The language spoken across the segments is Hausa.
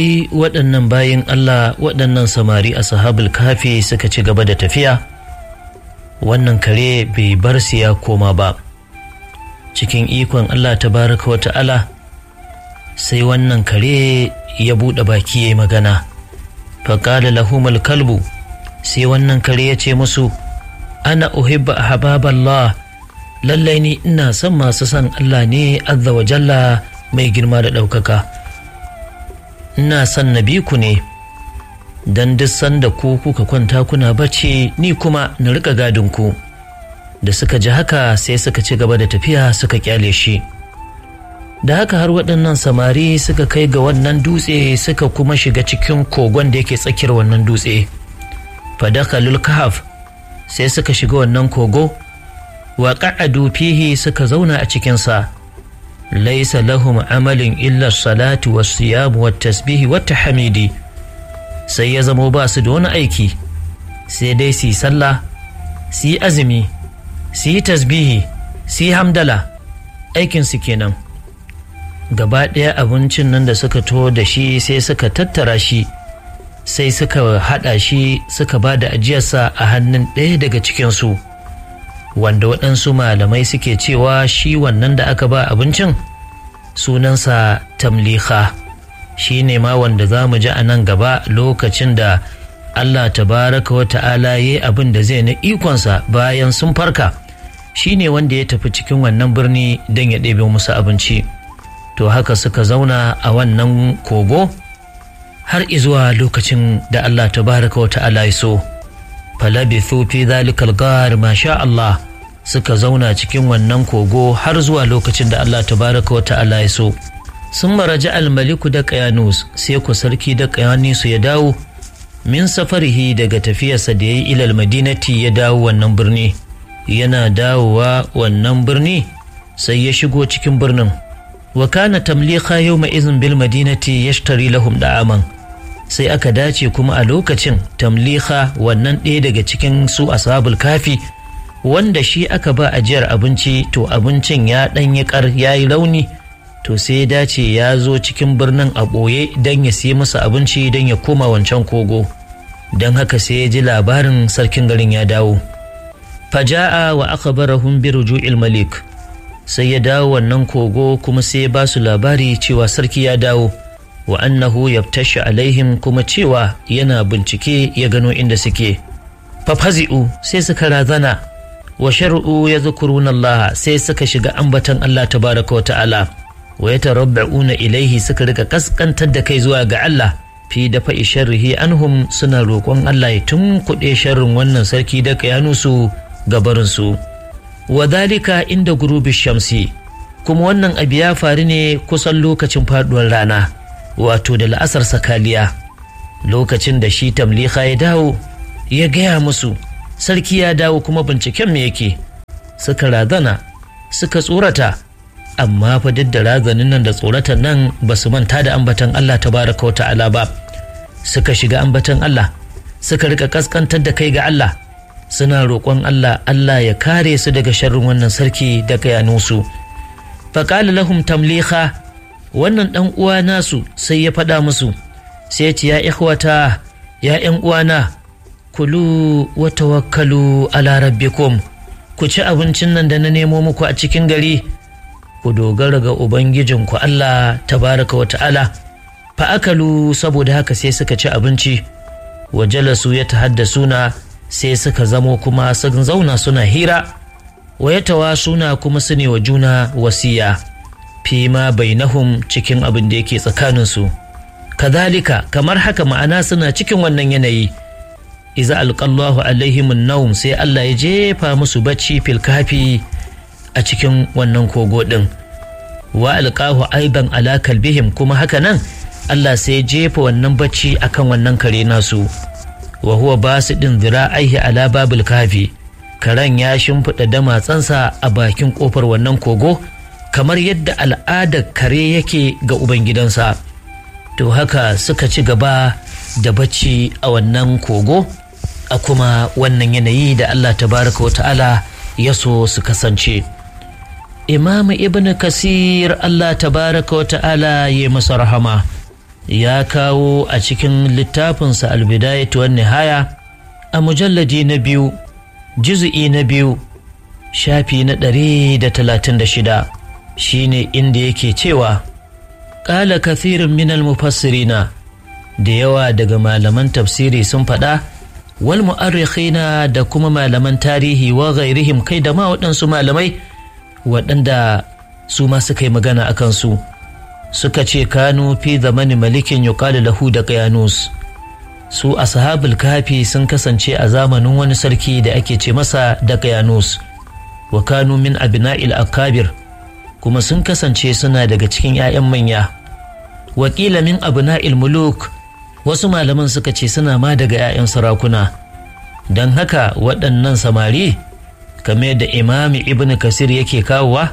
waɗannan bayin Allah waɗannan samari a sahabul kafi suka ci gaba da tafiya wannan kare bai bar su ya koma ba cikin ikon Allah tabaraka wa ta'ala sai wannan kare ya buɗe baki ya yi magana faƙala lahumul kalbu sai wannan kare ya ce musu ana uhibba hababallah lallai ni ina son masu son Allah ne azza wa jalla mai girma da ɗaukaka ina son na bi ku ne don duk sanda ku kuka kwanta kuna bacci ni kuma na rika gadin ku da suka ji haka sai suka ci gaba da tafiya suka kyale shi da haka har waɗannan samari suka kai ga wannan dutse suka kuma shiga cikin kogon da yake tsakiyar wannan dutse fadakalul kahaf sai suka shiga wannan kogo wa ƙa'adu fihi suka zauna a cikinsa laisa lahum amalin illa salatu was siyam wat tasbihi wat tahmidi sai ya zamo ba su da wani aiki sai dai su yi sallah su yi azumi su yi tasbihi su yi hamdala aikin su kenan gaba ɗaya abincin nan da suka to da shi sai suka tattara shi sai suka haɗa shi suka ba da ajiyarsa a hannun ɗaya daga cikinsu wanda waɗansu malamai suke cewa shi wannan da aka ba abincin sunansa tamliha shi ne ma wanda za mu ji a nan gaba lokacin da Allah tabaraka wa ta'ala ya abin da zai na ikonsa bayan sun farka shi ne wanda ya tafi cikin wannan birni don ya ɗebe musu abinci to haka suka zauna a wannan kogo har izuwa lokacin da Allah tabaraka wa ta'ala ya so falabithu fi zalikal gar masha Allah suka zauna cikin wannan kogo har zuwa lokacin da Allah tabaraka wa ta'ala ya so sun maraja almaliku da kayanus sai ku sarki da kayanisu ya dawo min safarihi daga tafiyarsa da ya yi ilal madinati ya dawo wannan birni yana dawowa wannan birni sai ya shigo cikin birnin wa kana tamliha yawma izin bil madinati yashtari lahum da'aman sai aka dace kuma a lokacin tamliha wannan ɗaya daga cikin su ashabul kafi wanda shi aka ba ajiyar abinci to abincin ya ɗanyi ƙar ya yi rauni to sai ya dace ya zo cikin birnin a ɓoye don ya siya masa abinci don ya koma wancan kogo don haka sai ya ji labarin sarkin garin ya dawo faja'a wa aka barahun bi ruju'il malik sai ya dawo wannan kogo kuma sai ya ba su labari cewa sarki ya dawo wa annahu yabtashi alaihim kuma cewa yana bincike ya gano inda suke fafazi'u sai suka razana wa shar'u ya zukuruna Allah sai suka shiga ambatan Allah tabaraka wa ta'ala wa ya tarabba'una ilaihi suka rika kaskantar da kai zuwa ga Allah fi dafa sharrihi anhum suna roƙon Allah ya tunkuɗe sharrin wannan sarki da kayanusu gabarinsu wa dalika inda gurubi shamsi kuma wannan abu ya faru ne kusan lokacin faduwar rana wato da la'asar sakaliya lokacin da shi tamliha ya dawo ya gaya musu sarki ya dawo kuma binciken me yake suka razana suka tsorata amma fa duk da razanin nan da tsoratan nan ba su manta da ambatan Allah tabaraka wa ta'ala ba suka shiga ambatan Allah suka rika kaskantar da kai ga Allah suna roƙon Allah Allah ya kare su daga sharrin wannan sarki da kayanunsu faƙali lahum tamliha wannan ɗan uwa nasu sai ya faɗa musu sai ya ce ya ikhwata ya ƴan uwana kulu wa tawakkalu ala rabbikum ku ci abincin nan da na nemo muku a cikin gari ku dogara ga ubangijinku Allah tabaraka wa ta'ala fa akalu saboda haka sai suka ci abinci wa jalasu ya tahaddasuna sai suka zamo kuma sun zauna suna hira wa ya suna kuma su ne wa juna wasiya fi ma bainahum cikin abin da yake tsakaninsu kadhalika kamar haka ma'ana suna cikin wannan yanayi iza alƙallahu alaihim naum sai Allah ya jefa musu bacci fil kafi a cikin wannan kogo ɗin wa alƙahu aidan ala kalbihim kuma haka nan Allah sai ya jefa wannan bacci akan wannan kare nasu wa huwa basidin zira'aihi ala babil kafi karen ya shimfiɗa damatsansa a bakin ƙofar wannan kogo kamar yadda al'adar kare yake ga ubangidansa to haka suka ci gaba da bacci a wannan kogo a kuma wannan yanayi da Allah tabaraka wa ta'ala ya so su kasance imam ibn kasir Allah tabaraka wa ta'ala ya masa rahama ya kawo a cikin littafinsa albidayatu wan nihaya a mujalladi na biyu juzu'i na biyu shafi na ɗari da talatin da shida shine inda yake cewa ƙala kathirin minal mufassirina da yawa daga malaman tafsiri sun faɗa wal mu'arrikhina da kuma malaman tarihi wa ghairihim kai da ma waɗansu malamai waɗanda su ma suka yi magana a kansu suka ce kanu fi zamani malikin yuqalu lahu da qayanus su ashabul kafi sun kasance a zamanin wani sarki da ake ce masa da qayanus wa kanu min abna'il akabir kuma sun kasance suna daga cikin 'ya'yan manya wakila min abna'il muluk wasu malaman suka ce suna ma daga 'ya'yan sarakuna don haka waɗannan samari kame da imami ibn kasir yake kawowa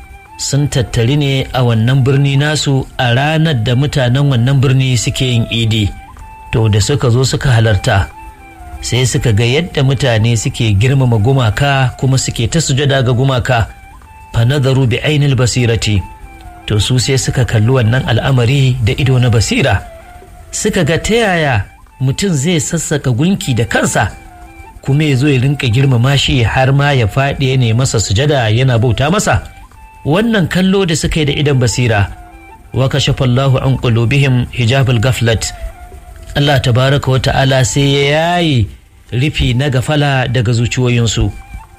sun tattari ne a wannan birni nasu a ranar da mutanen wannan birni suke yin idi to da suka zo suka halarta sai suka ga yadda mutane suke girmama gumaka kuma suke ta sujada ga gumaka fa nazaru bi ainil basirati to su sai suka kalli wannan al'amari da ido na basira suka ga ta yaya mutum zai sassaka gunki da kansa kuma ya zo ya rinka girmama shi har ma ya faɗi ya ne masa sujada yana bauta masa wannan kallo da suka yi da idan basira wa kashafa Allahu an qulubihim hijabul gaflat Allah tabaraka wa ta'ala sai ya yayi rufi na gafala daga zuciyoyinsu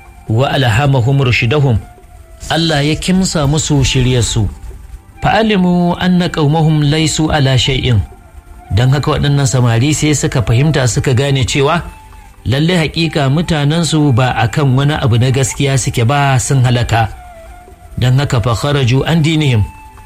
wa alhamahum rushidahum Allah ya kimsa musu shiryarsu fa'alimu anna qaumahum laysu ala shay'in dan haka waɗannan samari sai suka fahimta suka gane cewa lalle hakika mutanensu ba akan wani abu na gaskiya suke ba sun halaka don haka fa kharaju an dinihim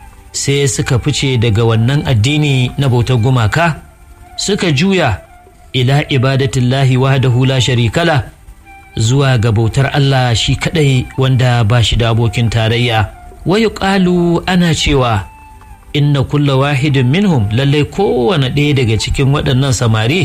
sai suka fice daga wannan addini na bautar gumaka suka juya ila ibadatillahi wahdahu la sharikala zuwa ga bautar Allah shi kadai wanda ba shi da abokin tarayya wa yuqalu ana cewa inna kulla wahidin minhum lallai kowane ɗaya daga cikin waɗannan samari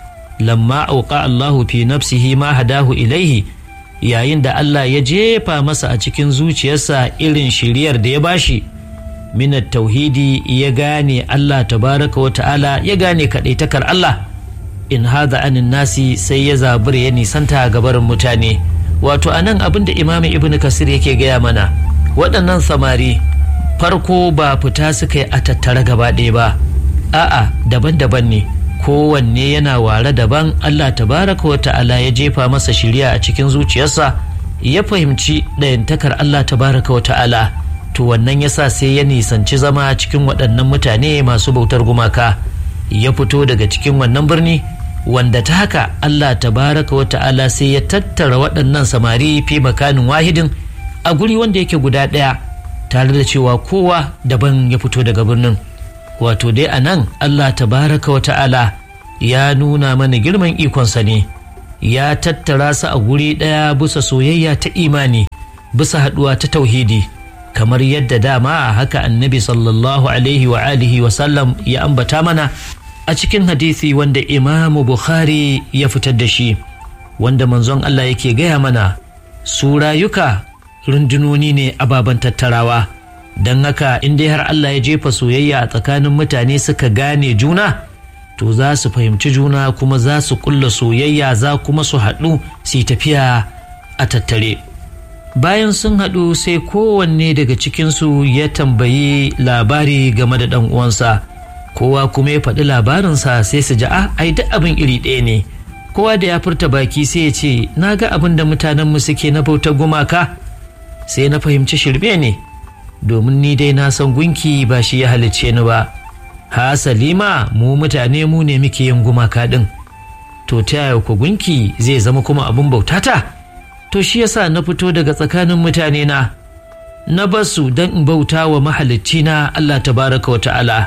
lamma auka Allahu fi nafsihi ma hadahu ilaihi yayin da Allah ya jefa masa a cikin zuciyarsa irin shiriyar da ya bashi minat tauhidi ya gane Allah tabaraka wa ta'ala ya gane kaɗaitakar Allah in hadha anin nasi sai ya zabura ya nisanta gabarin mutane wato anan abin da imamu ibnu kasir yake gaya mana waɗannan samari farko ba fita suka yi a tattara gaba ɗaya ba a'a daban-daban ne kowanne yana ware daban Allah tabaraka wa ta'ala ya jefa masa shirya a cikin zuciyarsa ya fahimci ɗayantakar Allah tabaraka wa ta'ala to wannan yasa sai ya nisanci zama cikin waɗannan mutane masu bautar gumaka ya fito daga cikin wannan birni wanda ta haka Allah tabaraka wa ta'ala sai ya tattara waɗannan samari fi makanin wahidin a guri wanda yake guda ɗaya tare da cewa kowa daban ya fito daga birnin wato dai a nan Allah tabaraka wa ta'ala ya nuna mana girman ikonsa ne ya tattara su a guri ɗaya bisa soyayya ta imani bisa haɗuwa ta tauhidi kamar yadda dama a haka annabi sallallahu alaihi wa alihi wa sallam ya ambata mana a cikin hadisi wanda imamu bukhari ya fitar da shi wanda manzon Allah yake gaya mana su rayuka rundunoni ne ababen tattarawa don haka in dai har Allah ya jefa soyayya a tsakanin mutane suka gane juna to za su fahimci juna kuma za su kulla soyayya za kuma su haɗu su yi tafiya a tattare bayan sun haɗu sai kowanne daga cikinsu ya tambayi labari game da ɗan uwansa kowa kuma ya faɗi labarinsa sai su ji ah ai duk abin iri ɗaya ne kowa da ya furta baki sai ya ce na ga abin da mutanenmu suke na bautar gumaka sai na fahimci shirme ne domin ni dai na san gunki ba shi ya halicce ni ba ha salima mu mutane mu ne muke yin gumaka ɗin to ta yaya ku gunki zai zama kuma abin bautata to shi yasa na fito daga tsakanin mutane na na basu don in bauta wa mahalicci na Allah tabaraka wa ta'ala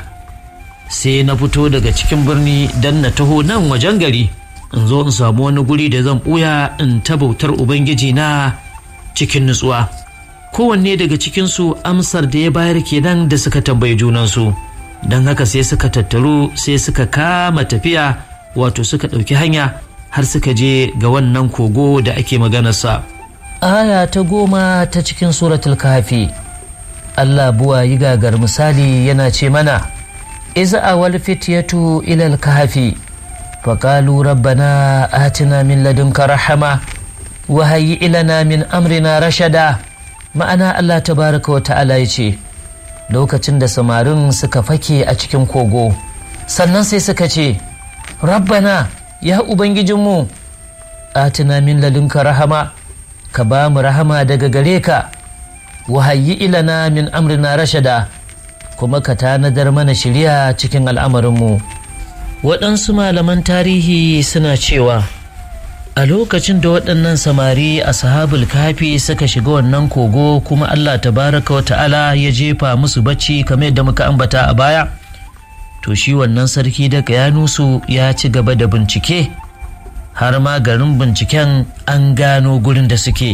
sai na fito daga cikin birni don na taho nan wajen gari in zo in samu wani guri da zan ɓuya in ta bautar ubangiji na cikin nutsuwa kowanne daga cikinsu amsar da ya bayar kenan da suka tambayi junansu don haka sai suka tattaru sai suka kama tafiya wato suka ɗauki hanya har suka je ga wannan kogo da ake maganarsa. aya ta goma ta cikin suratul kafi Allah buwa yi gagar misali yana ce mana iza awal fityatu ilal kahfi فقالوا ربنا آتنا من لدنك رحمة وهيئ لنا من أمرنا رشدا ma'ana Allah tabaraka wa ta'ala ya ce lokacin da samarin suka fake a cikin kogo sannan sai suka ce rabbana ya ubangijinmu atina min ladunka rahama ka ba mu rahama daga gare ka wahayyi ilana min amrina rashada kuma ka tanadar mana shirya cikin al'amarinmu waɗansu malaman tarihi suna cewa a lokacin da waɗannan samari a sahabul kafi suka shiga wannan kogo kuma Allah tabaraka wa ta'ala ya jefa musu bacci kamar yadda muka ambata a baya to shi wannan sarki da kayanusu ya ci gaba da bincike har ma garin binciken an gano gurin da suke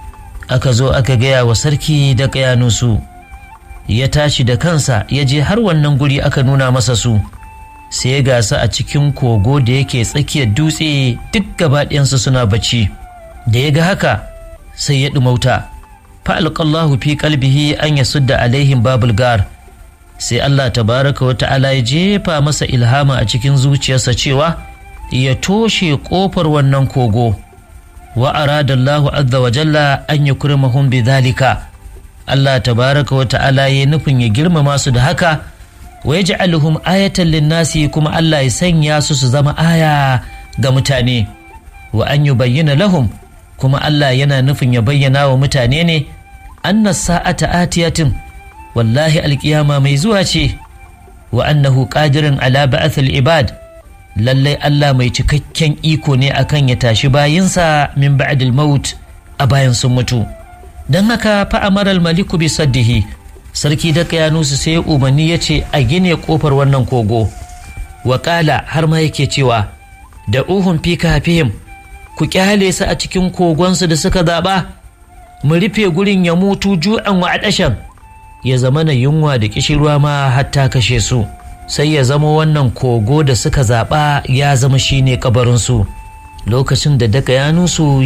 aka zo aka gaya wa sarki da kayanusu ya tashi da kansa ya je har wannan guri aka nuna masa su sai ya gasa a cikin kogo da yake tsakiyar dutse duk gabaɗayansu suna bacci da ya ga haka sai ya ɗumauta fa'alƙallahu fi kalbihi an ya sudda alaihim babul gar sai Allah tabaraka wa ta'ala ya jefa masa ilhama a cikin zuciyarsa cewa ya toshe ƙofar wannan kogo wa aradallahu azza wa jalla an yukrimahum bi dhalika Allah tabaraka wa ta'ala ya nufin ya girmama su da haka wa yaj'aluhum ayatan linnasi kuma Allah ya sanya su su zama aya ga mutane wa an yubayyana lahum kuma Allah yana nufin ya bayyana wa mutane ne anna sa'ata atiyatin wallahi alkiyama mai zuwa ce wa annahu qadirun ala ba'ath ibad lallai Allah mai cikakken iko ne akan ya tashi bayinsa min ba'dil maut a bayan sun mutu don haka fa amara al-maliku bi saddihi sarki da kayanusu sai umarni ya ce a gine kofar wannan kogo wakala har ma yake cewa da uhun fi kafihim ku kyale su a cikin kogonsu da suka zaɓa mu rufe gurin ya mutu ju'an wa adashan ya zama na yunwa da kishirwa ma hatta kashe su sai ya zama wannan kogo da suka zaɓa ya zama shine kabarinsu lokacin da daga yanusu